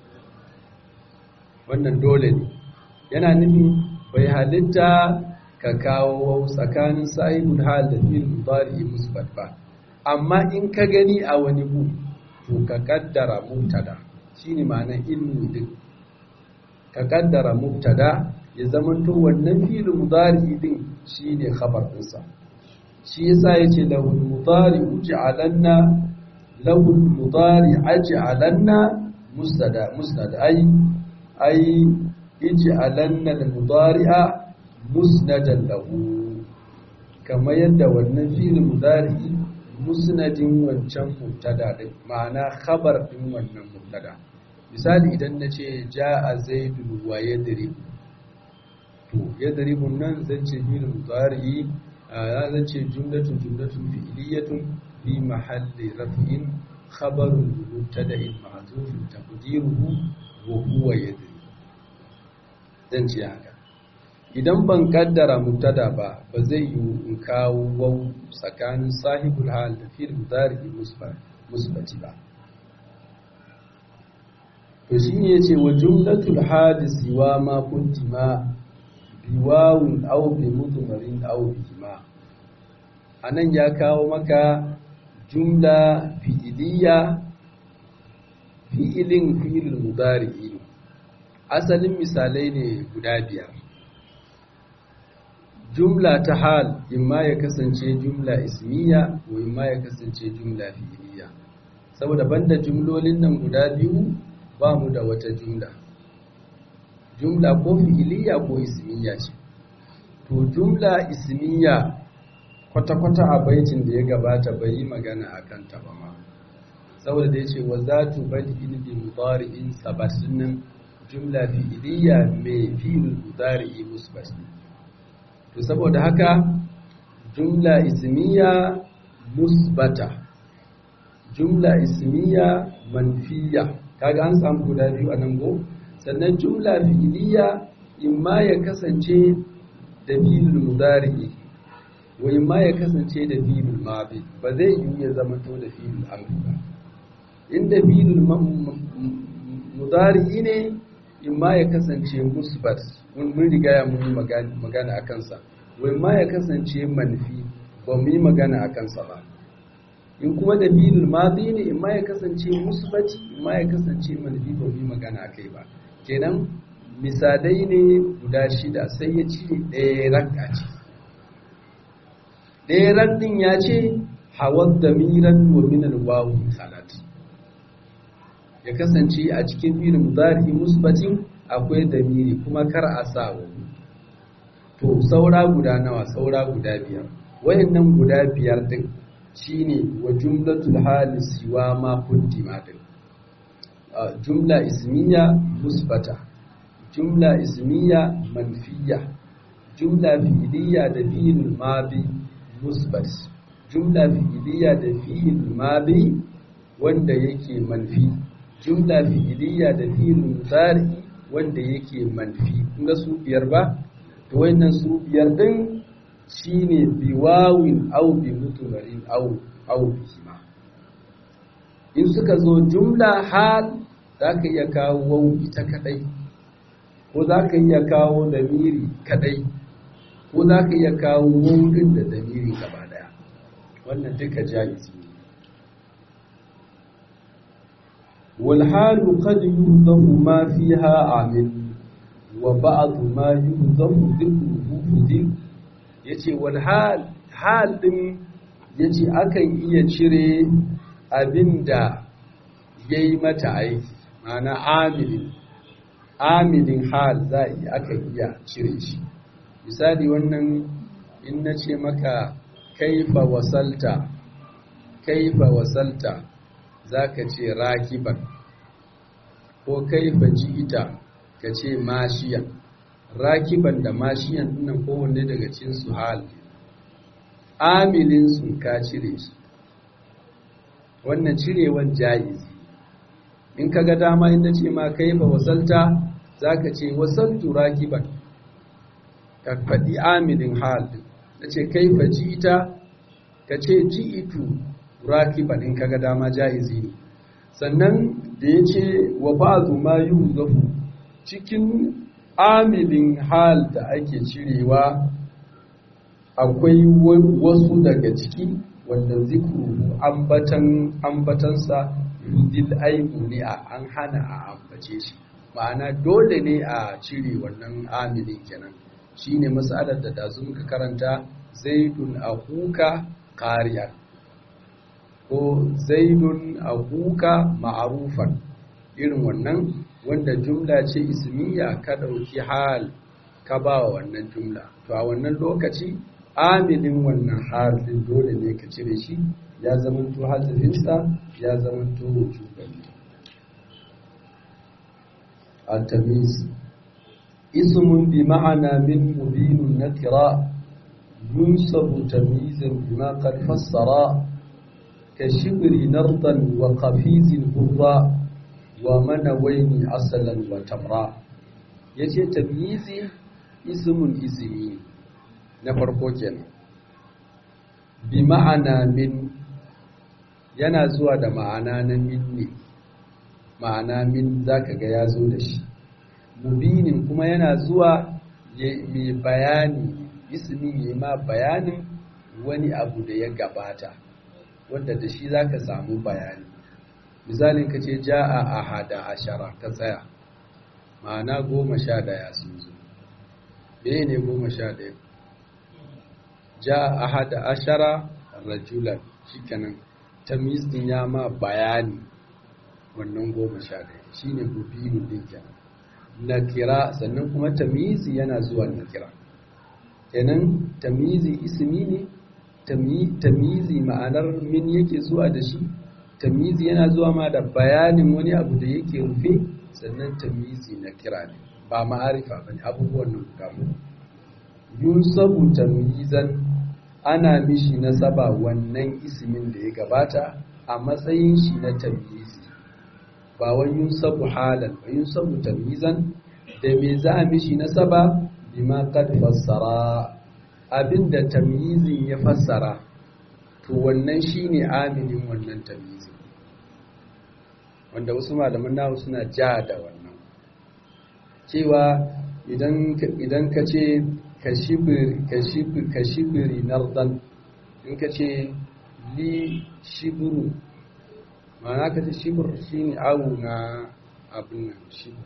wannan dole ne yana nufin bai halitta ka kawo wau tsakanin sahibul hal da fi'il mudari musbat ba amma in ka gani a wani bu to ka kaddara mubtada shine ma'anar ilmi din ka kaddara mubtada ya zamanto wannan fi'il mudari din shine khabar dinsa shi yasa yace lahu mudari uj'alanna lahu mudari aj'alanna musnada musnad ay ay ij'alanna al-mudari'a musnadan lahu kamar yadda wannan fi'il mudari musnadin wancan mubtada din ma'ana khabar din wannan mubtada misali idan na ce ja'a zaidun wa yadrib to yadribun nan zan ce bil mudari zan ce jumlatun jumlatun fi'liyatun fi mahalli raf'in khabarun mubtada'in ma'zufun taqdiruhu wa huwa yadrib zan ce haka idan ban kaddara mubtada ba ba zai yi in kawo wau tsakanin sahibul hal da fi'il mudari musbati ba to shine yace wa jumlatul hadisi wa ma kuntima biwawun aw bi mudmarin aw bihima anan ya kawo maka jumla fi'iliya fi'ilin fi'il mudari asalin misalai ne guda biyar jumla ta hal imma ya kasance jumla ismiya ko imma ya kasance jumla fi'iliya saboda banda jumlolin nan guda biyu ba mu da wata jumla jumla ko fi'iliya ko ismiya ce to jumla ismiya kwata-kwata a baitin da ya gabata bai yi magana a kan ba ma saboda da ya ce wa za tu badi in bi mudari'in sabatin jumla fi'iliya mai fi'il mudari'i musbat to saboda haka jumla ismiya musbata jumla ismiya manfiya kaga an samu guda biyu a nan go sannan jumla fi'iliya imma ya kasance da fi'il mudari'i wa imma ya kasance da fi'il madi ba zai yi ya zama to da fi'il amri ba inda fi'il mudari'i ne imma ya kasance musbat mun riga ya mun magana a kansa wa imma ya kasance manfi ba mu yi magana a kansa ba in kuma da fi'il madi ne imma ya kasance musbati imma ya kasance manfi ba mu yi magana a kai ba kenan misalai ne guda shida sai ya cire ɗaya ranka ce ɗaya rankin ya ce hawan da miran wa minal wawu salat ya kasance a cikin fi'il mudari musbatin akwai damiri kuma kar a sa wa to saura guda nawa saura guda biyar wayannan guda biyar din shine wa jumlatul hali siwa ma kuddima din jumla ismiya musbata jumla ismiya manfiya jumla fi'iliya da fi'il madi musbat jumla fi'iliya da fi'il madi wanda yake manfi jumla fi'iliya da fi'il mudari wanda yake manfi kun ga su biyar ba to wayannan su biyar din shine biwawin aw bi mutmarin aw aw bihima in suka zo jumla hal zaka iya kawo waw ita kadai ko zaka iya kawo damiri kadai ko zaka iya kawo wawun da damiri gaba daya wannan duka jaizi ne والحال قد يهضم ما فيها عامل وبعض ما يهضم ذكره فذل yace wal hal hal din yace akan iya cire abinda yayi mata aiki ma'ana amilin amilin hal za akan iya cire shi misali wannan in nace maka kaifa wasalta kaifa wasalta zaka ce rakiban ko kaifa ji'ita ka ce mashiyan rakiban da mashiyan dinnan kowanne daga cikin su hal amilin sun ka cire shi wannan cirewan jaizi in kaga dama inda ce ma kaifa wasalta zaka ce wasaltu rakiban ka faɗi amilin hal na ce kaifa ji'ita ka ce ji'itu rakiban in kaga dama jaizi ne sannan da ya ce wa ba'zu ma yuzafu cikin amilin hal da ake cirewa akwai wasu daga ciki wanda zikru ambatan ambatansa yudil aibu ne a an hana a ambace shi ma'ana dole ne a cire wannan amilin kenan shine matsalar da dazu muka karanta zaidun ahuka qariyan ko zaidun abuka ma'arufan irin wannan wanda jumla ce ismiya ka ɗauki hal ka ba wa wannan jumla to a wannan lokaci amilin wannan hal din dole ne ka cire shi ya zamanto hazifinsa ya zamanto wujuban at-tamiz ismun bi ma'ana min mubinun nakira yunsabu tamyizan bima qad fassara كشبر نرضا وقفيز برا ومنوين عسلا وتمرا yace tamyizi ismun ismi na farko kenan bi ma'ana min yana zuwa da ma'ana na min ne ma'ana min zaka ga ya zo da shi mubinin kuma yana zuwa mai bayani ismi ya ma bayanin wani abu da ya gabata wanda da shi za ka samu bayani misalin ka ce ja'a a hada ashara ka tsaya ma'ana goma sha daya sun zo ɗaya ne goma sha daya ja ahada ashara rajulan shikenan tamyiz din ya ma bayani wannan goma sha ɗaya shine mubinu din kenan nakira sannan kuma tamyizi yana zuwa nakira kenan tamyizi ismi ne tamyizi ma'anar min yake zuwa da shi tamyizi yana zuwa ma da bayanin wani abu da yake rufe sannan tamyizi na kira ne ba ma'arifa ba ne abubuwan nan guda yunsabu tamyizan ana mishi nasaba wannan ismin da ya gabata a matsayin shi na tamyizi ba wai yunsabu halan ba yunsabu tamyizan da me za a mishi nasaba bima qad fassara abinda tamyizin ya fassara to wannan shine aminin wannan tamyizin wanda wasu malaman nahu suna ja da wannan cewa idan ka ce ka shibiri nardan in ka ce li shibiru ma'ana ka ce shibir shi ne awu na abin nan shibir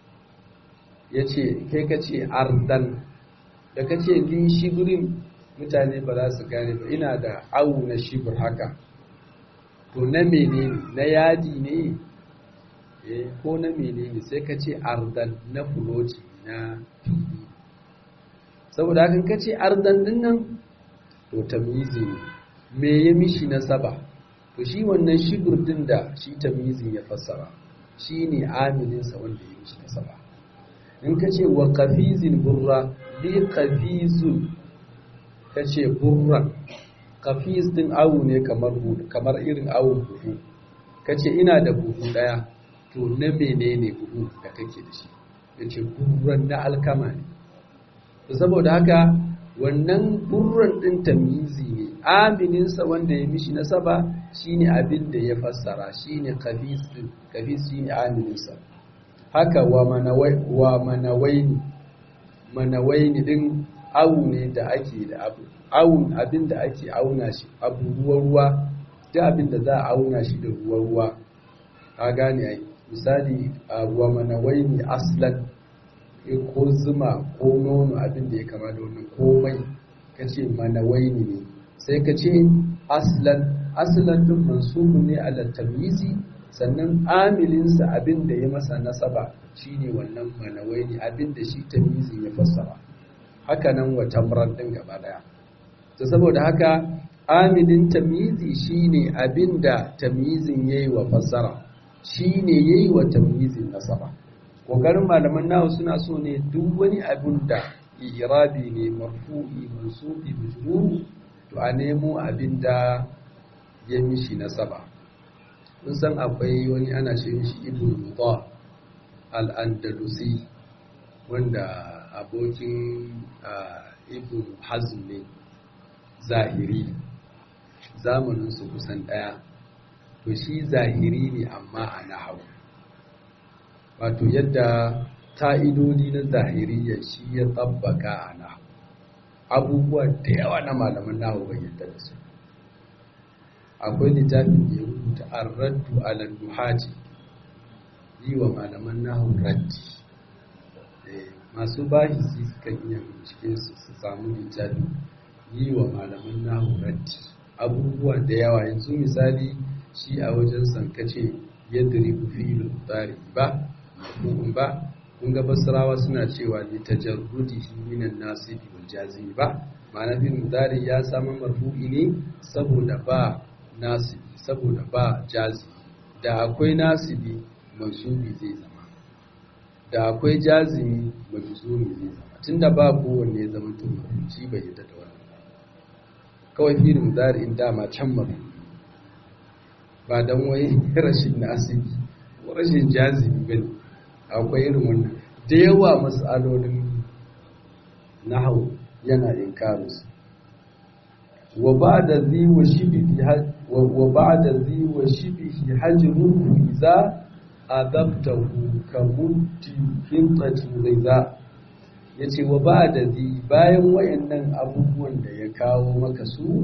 ya ce kai ka ce ardan da ka ce li shibirin mutane ba za su gane ba ina da awu na shibir haka to na menene na yadi ne ko na menene sai ka ce ardan na fuloci na fili saboda hakan ka ce ardan din nan to tamyizi ne me ya mishi na saba to shi wannan shibir din da shi tamyizi ya fassara shi ne amininsa wanda ya mishi na saba in ka ce wa kafizin burra li kafizun ka ce burran kafiz din awu ne kamar irin awun buhu ka ce ina da buhu daya to na menene buhu da kake da shi ya ce burran na alkama ne saboda haka wannan burran ɗin tamizi ne amininsa wanda ya mishi nasaba shine abin da ya fassara shine kafis ɗin kafis shine amininsa haka wa manawaini manawaini ɗin awu ne da ake da abu awun abin da ake auna shi abu ruwa ruwa duk abin da za a auna shi da ruwa ruwa ka gane ai misali wa manawaini aslan ko zuma ko nono abin da ya kama da wannan komai ka ce manawaini ne sai ka ce aslan aslan din mansubu ne ala tamyizi sannan amilinsa abin da ya masa nasaba shine wannan manawaini abin da shi tamyizi ya fassara haka nan wa tamran din gaba daya to saboda haka amilin tamyizi shine abin da tamyizin yayi wa fassara shi ne ya yi wa tamyizin nasaba ƙoƙarin malaman nawa suna so ne duk wani abin da irabi ne marfu'i mansubi majrur to a nemo abin da ya mishi nasaba kun san akwai wani ana ce mishi ibn mudha al-andalusi wanda abokin ibn hazm ne zahiri zamaninsu kusan ɗaya to shi zahiri ne amma a nahawu wato yadda ta'idodi na zahiriya shi ya tabbaka a nahawu abubuwa da yawa na malaman nahawu bai yadda da su akwai littafin da ya rubuta an raddu ala nuhaji yi wa malaman nahawu raddi masu bahisi sukan iya bincike su su samu littafin yi wa malaman nahawu raddi abubuwa da yawa yanzu misali shi a wajen sankace yadda ribu filin tsari ba mafhum ba kun ga basrawa suna cewa li tajarrudihi minan nasibi wal jazimi ba ma'ana bin mudari ya samu marfu'i ne saboda ba nasibi saboda ba jazimi da akwai nasibi mansubi zai zama da akwai jazimi majzumi zai zama tunda ba kowanne ya zama to shi bai yadda da wannan kawai filin mudari in dama can marfu'i ba don wai rashin nasibi ko rashin jazibi bane akwai irin wannan da yawa matsalolin nahau yana inkarus wa ba'da zi wa shibihi wa ba'da zi wa shibihi hajruhu idza adabtahu ka mutti hintati ghaiza yace wa ba'da zi bayan wayannan abubuwan da ya kawo maka su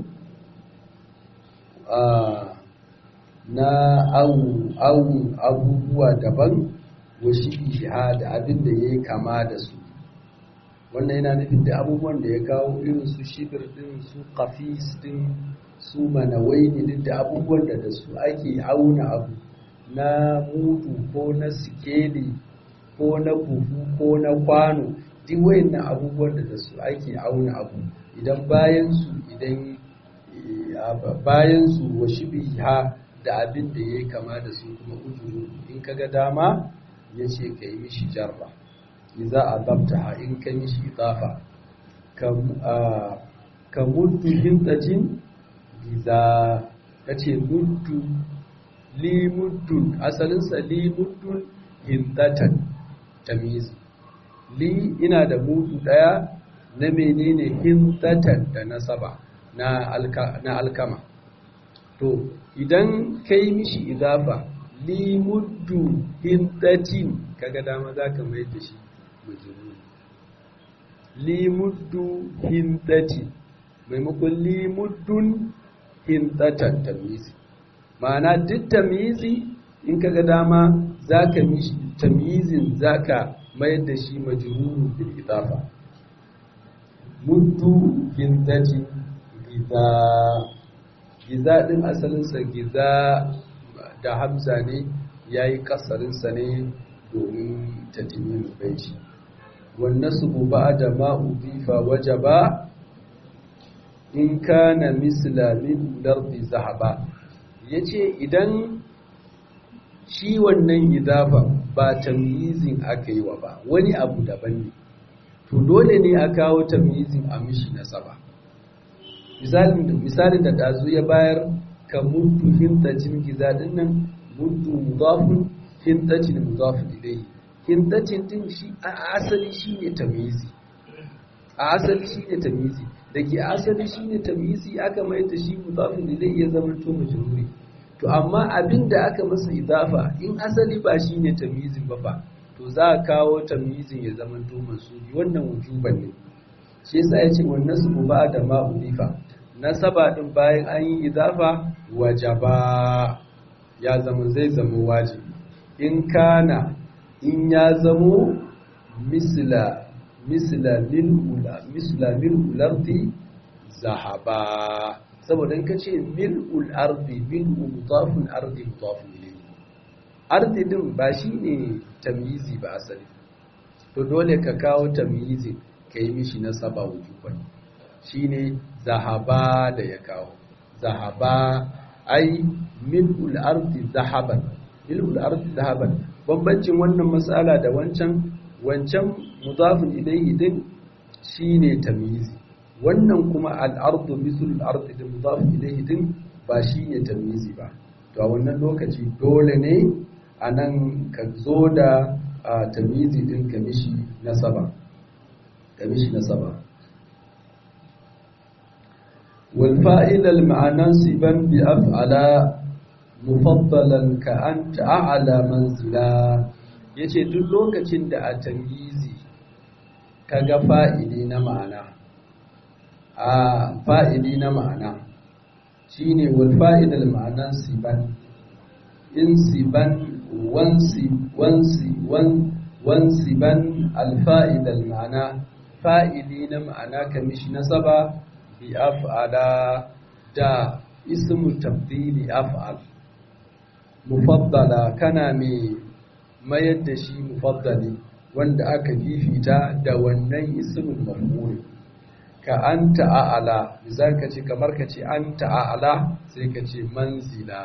na awun abubuwa daban wa shi shahada abinda ya yi kama da su wannan yana nufin da abubuwan da ya kawo irin su shibir din su kafis din su manawaini din da abubuwan da da su ake auna abu na mudu ko na sikeli ko na buhu ko na kwano duk wayannan abubuwan da da su ake auna abu idan bayan su idan bayan su wa shibiha da abin da ya kama da su kuma ujuru in kaga dama ya ce ka yi mishi jarra za a zabta in ka mishi idafa ka muddu hintacin giza ka ce muddu li muddun asalinsa li muddun hintatan tamizi li ina da mudu daya na menene hintatan da nasaba na alkama to idan ka yi mishi idafa li muddu hintatin kaga dama za ka mai da shi majnun li muddu hintati maimakon li muddun hintatan tamyizi ma'ana duk tamyizi in kaga dama za ka mishi tamyizin za ka mayar da shi majnun bil idafa muddu hintati giza giza din asalinsa giza da hamza ne ya yi kasarinsa ne domin tatimin baiti wannan su ba da ma'u bifa waje ba in kana misla min lardi zahaba ya ce idan shi wannan idafa ba tamyizin aka yi wa ba wani abu daban ne to dole ne a kawo tamyizin a mishi nasaba misalin da ɗazu ya bayar ka muddu hintacin giza din nan muddu mudafun hintacin mudafun ilayhi hintacin din shi a asali shine tamyizi a asali shine tamyizi da ke asali shine tamyizi aka mai da shi mudafun ilayhi ya zama to majruri to amma abinda aka masa idafa in asali ba shine tamyizin ba fa to za a kawo tamyizin ya zama to mansubi wannan wujuban ne shi yasa yace wannan su ba da ma udifa nasaba din bayan an yi idafa wajaba ya zama zai zama wajibi in kana in ya zamo misla misla lil ula misla lil ulardi zahaba saboda in kace mil ul ardi mil mudafun ardi mudafun ilayhi ardi din ba shine tamyizi ba asali to dole ka kawo tamyizi kai mishi nasaba wujuban shine zahaba da ya kawo zahaba ai mil'ul ardi zahaban mil'ul ardi zahaban bambancin wannan matsala da wancan wancan mudafin ilayhi din shine tamyizi wannan kuma al-ardu mislul ardi da mudafin ilayhi din ba shine tamyizi ba to a wannan lokaci dole ne anan ka zo da tamyizi din ka mishi nasaba ka mishi nasaba والفائل المعنى سبا بأفعلا مفضلا كأنت أعلى منزلا yace duk lokacin da a tamyizi kaga fa'ili na ma'ana a fa'ili na ma'ana shine wal fa'idal ma'anan siban in siban wansi wansi wan wansiban al fa'idal ma'ana fa'ili na ma'ana kamishi nasaba bi af'ala da ismu tabdili af'al mufaddala kana mai mayar da shi mufaddali wanda aka fifita da wannan ismul maf'ul ka anta a'ala misal ka ce kamar ka ce anta a'ala sai ka ce manzila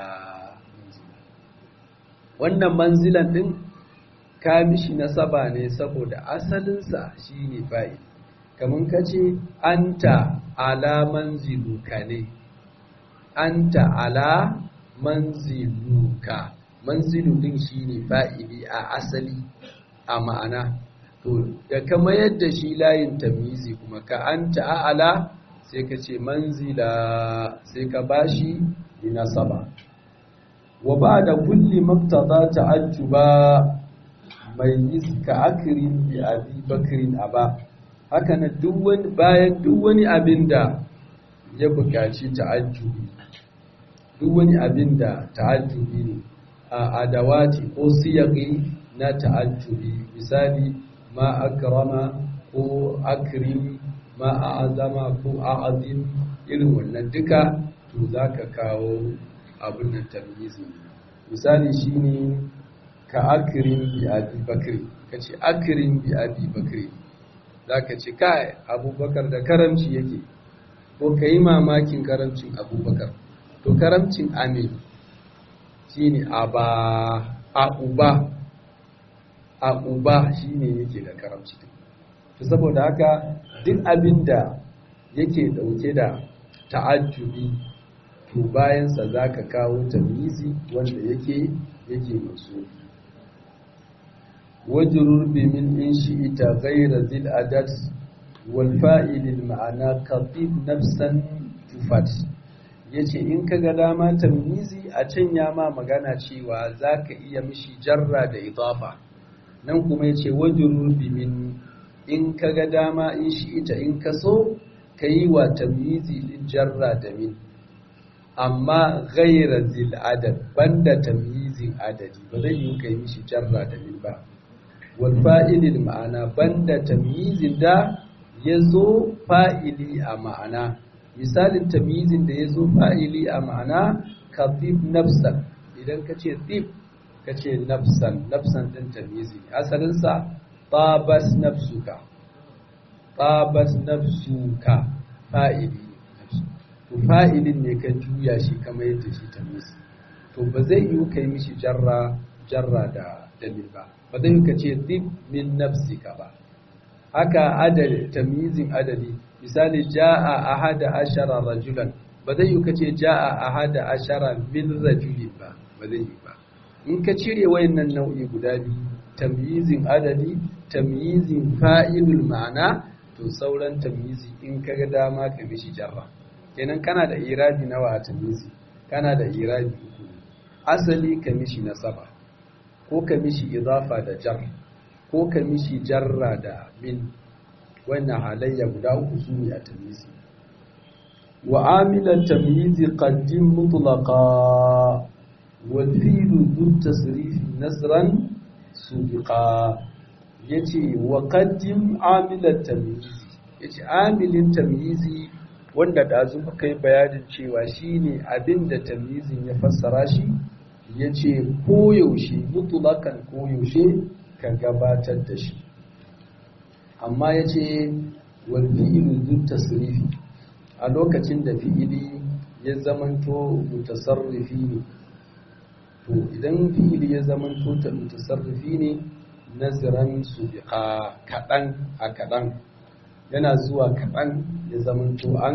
wannan manzilan din ka mishi nasaba ne saboda asalinsa shine fa'il kamar ka ce anta ala manziluka ne anta ala manziluka manzilu din shine fa'ili a asali a ma'ana to da kama yadda shi layin tamyizi kuma ka anta ala sai ka ce manzila sai ka bashi nasaba wa ba da kulli maktada ta'ajjuba mai ka akirin bi abi bakrin aba haka na duk wani bayan duk wani abin da ya buƙaci ta'ajjubi duk wani abin da ta'ajjubi ne a adawati ko siyaqi na ta'ajjubi misali ma akrama ko akrim ma a'azama ko a'azim irin wannan duka to za ka kawo abin nan tamyizi misali shine ka akrim bi abi bakri ka ce akrim bi abi bakri za ka ce kai abubakar da karamci yake ko ka yi mamakin karamcin abubakar to karamcin amin shine aba a uba a uba shine yake da karamci to saboda haka duk abin da yake dauke da ta'ajjubi to bayansa za ka kawo tamyizi wanda yake yake masu wajrur bi min in shi'ita ghayra zil adad wal fa'il al ma'ana qatib nafsan tufat yace in kaga dama tamyizi a can ya ma magana cewa zaka iya mishi jarra da idafa nan kuma yace wajrur bi min in kaga dama in shi'ita in kaso kayi wa tamyizi din jarra da min amma ghaira zil adad banda tamyizin adadi ba zai yi kai mishi jarra da min ba wal fa'ilil ma'ana banda tamyizin da yazo fa'ili a ma'ana misalin tamyizin da yazo fa'ili a ma'ana ka tib nafsan idan ka ce tib ka ce nafsan nafsan din tamyizi asalin sa tabas nafsuka tabas nafsuka fa'ili to fa'ilin ne ka juya shi kamar yadda shi ta misi to ba zai yi kai mishi jarra jarra da dalil ba ba zai yi ka ce zib min nafsika ba haka adadi tamyizin adadi misali ja'a ahada ashara rajulan ba zai yi ka ce ja'a ahada ashara min rajulin ba ba zai yi ba in ka cire wayannan nau'i guda biyu tamyizin adadi tamyizin fa'ilul ma'ana to sauran tamyizi in ka ga dama ka mishi jarra kenan kana da irabi nawa a tamizi kana da irabi uku asali ka mishi nasaba ko ka mishi idafa da jar ko ka mishi jarra da min wannan halayya guda uku su ne a tamizi wa amilan tamyizi qaddim mutlaqa wal fi'lu dhu tasrifi nasran subiqa yace wa qaddim amilan tamyizi yace amilin tamyizi wanda ɗazu muka yi bayanin cewa shi ne abin da tamyizin ya fassara shi ya ce koyaushe mutulakan koyaushe ka gabatar da shi amma ya ce wal fi'ilu duk tasrifi a lokacin da fi'ili ya zamanto mutasarrifi ne to idan fi'ili ya zamanto ta mutasarrifi ne naziran su biƙa kaɗan a kaɗan yana zuwa kaɗan ya zamanto an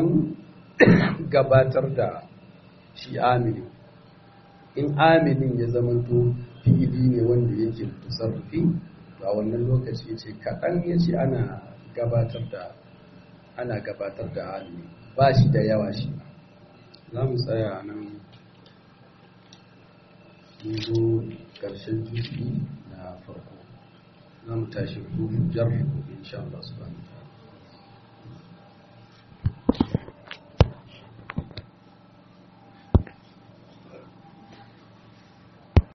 gabatar da shi amini in aminin ya zamanto fi'ili ne wanda yake tasarrufi a wannan lokaci ce kaɗan ya ce ana gabatar da ana gabatar da amini ba shi da yawa shi za mu tsaya nan mun zo ƙarshen jufi na farko za mu tashi rufin jar insha Allah subhanahu